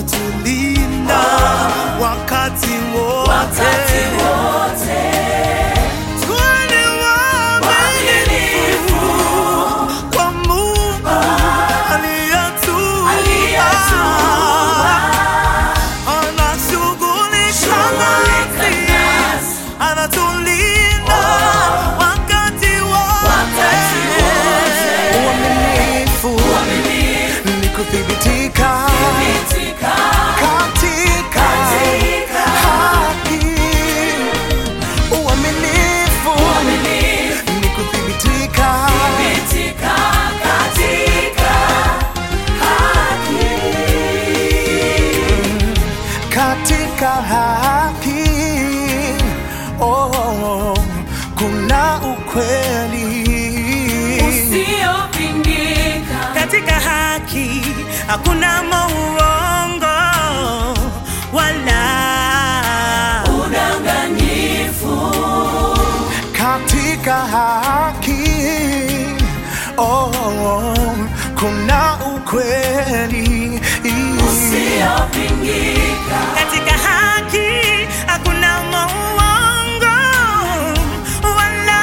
anatulinda wakati wote. wakati wote. Tuwe ni waaminifu kwa Mungu aliyetuumba. Aliyetuumba. Anashughulika Shughulika nasi, nasi. anatulinda wakati wote. Wakati wote. Uaminifu ni kuthibitika Thibitika katika katika haki. Uaminifu uaminifu. ni kuthibitika Thibitika katika haki. katika haki. Oh, kuna ukweli Usiopingika. katika haki hakuna mauongo wala Udanganyifu. katika haki. Oh, kuna ukweli Usiopingika. katika haki hakuna mauongo wala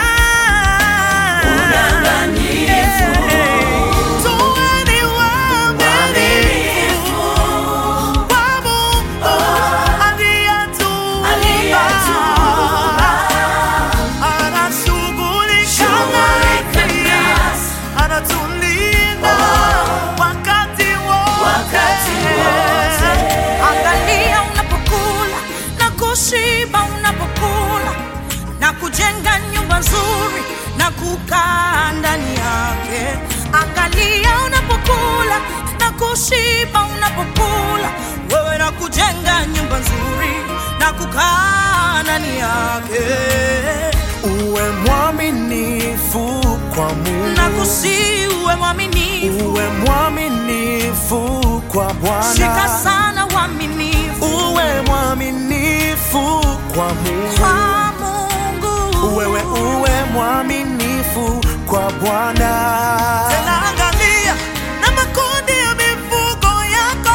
Udanganyifu. Tuweni waaminifu kwa Mungu aliyetuumba. Aliyetuumba. Anashughulika Shughulika nasi, nasi. anatulinda wakati Wakati wote. wote. Angalia unapokula na kushiba unapokula na kujenga nyumba nzuri na kukaa ndani yake. Angalia unapokula na kushiba unapokula wewe na kujenga nyumba nzuri na kukaa ndani yake. Uwe mwaminifu kwa Mungu. Na kusiwe mwaminifu, Uwe mwaminifu kwa Bwana. shika sana uaminifu Uwe mwaminifu kwa Mungu. kwa Mungu. Wewe uwe mwaminifu kwa Bwana. Tena angalia na makundi ya mifugo yako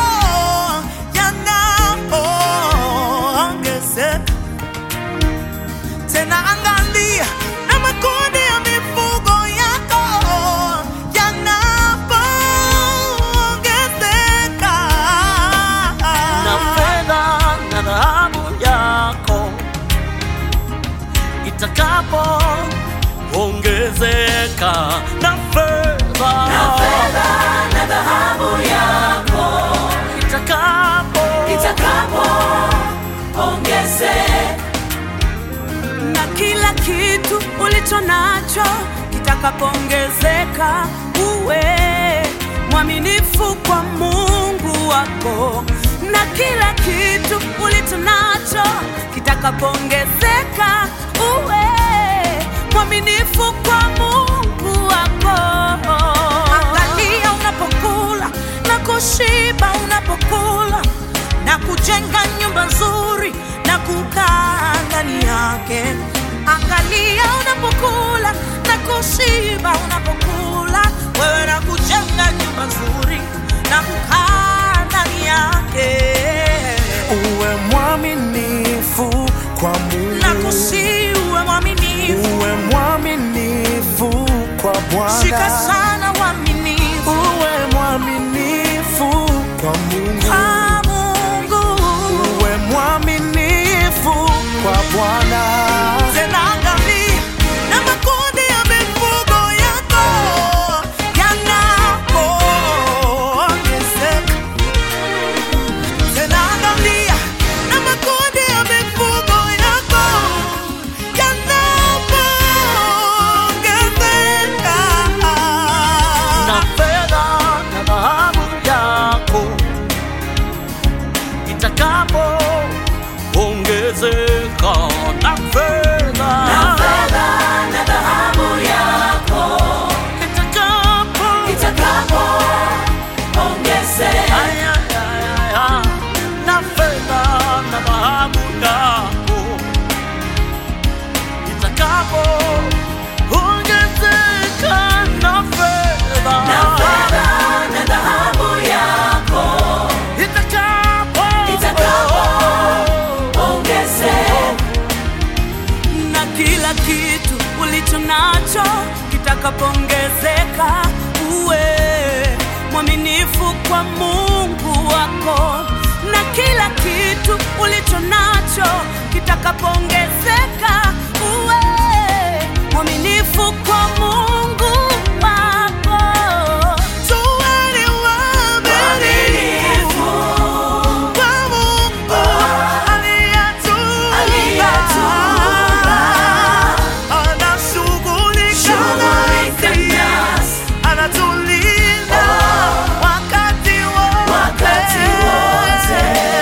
yanapoongezeka. Tena angalia na makundi ya mifugo yako yanapoongezeka. na fedha na dhahabu yako itakapo ongezeka na fedha Na fedha na dhahabu yako itakapo itakapo ongezeka. na kila kitu ulicho nacho kitakapoongezeka, uwe mwaminifu kwa Mungu wako. Na kila kitu ulicho nacho kitakapoongezeka, uwe mwaminifu kwa Mungu wako. Angalia unapokula na kushiba unapokula na kujenga nyumba nzuri na kukaa ndani yake. Angalia unapokula na kushiba unapokula wewe na kujenga nyumba nzuri na kukaa ndani yake Uwe mwaminifu kwa Mungu. na kusiwe mwaminifu, Uwe mwaminifu kwa Bwana. shika sana uaminifu Uwe mwaminifu kwa Mungu. kwa Mungu. Uwe mwaminifu kwa Bwana. Tena angalia na makundi ya mifugo yako yanapoongezeka. Tena angalia na makundi ya mifugo yako yanapoongezeka. na fedha na dhahabu yako itakapo ongezeka na fedha Na fedha na dhahabu yako itakapo itakapo ongezeka. Ay, ay, ay, ay, ay. na fedha na dhahabu yako itakapo ongezeka na fedha Na fedha na dhahabu yako itakapo kila kitu ulicho nacho kitakapoongezeka, uwe mwaminifu kwa Mungu wako, na kila kitu ulicho nacho kitakapoongezeka, uwe mwaminifu kwa Mungu wako. Tuweni waaminifu kwa Mungu aliyetuumba. Anashughulika nasi, anatulinda wakati wote.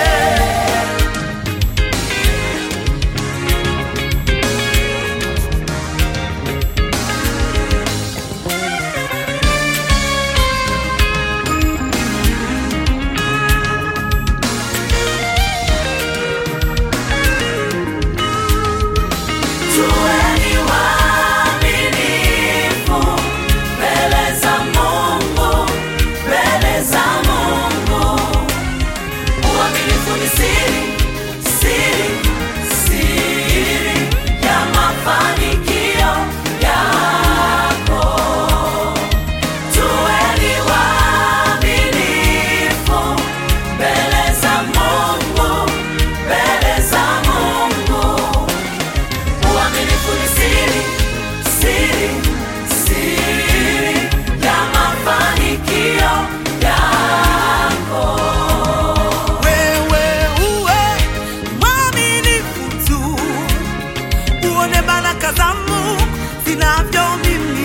Tuweni waaminifu mbele za Mungu, mbele za Mungu. Uaminifu ni siri, siri, siri ya mafanikio yako. Tuweni waaminifu mbele za Mungu, mbele za Mungu. Uaminifu ni siri, siri, siri ya mafanikio yako. Wewe uwe mwaminifu tu, uone baraka za Mungu zinavyomiminika.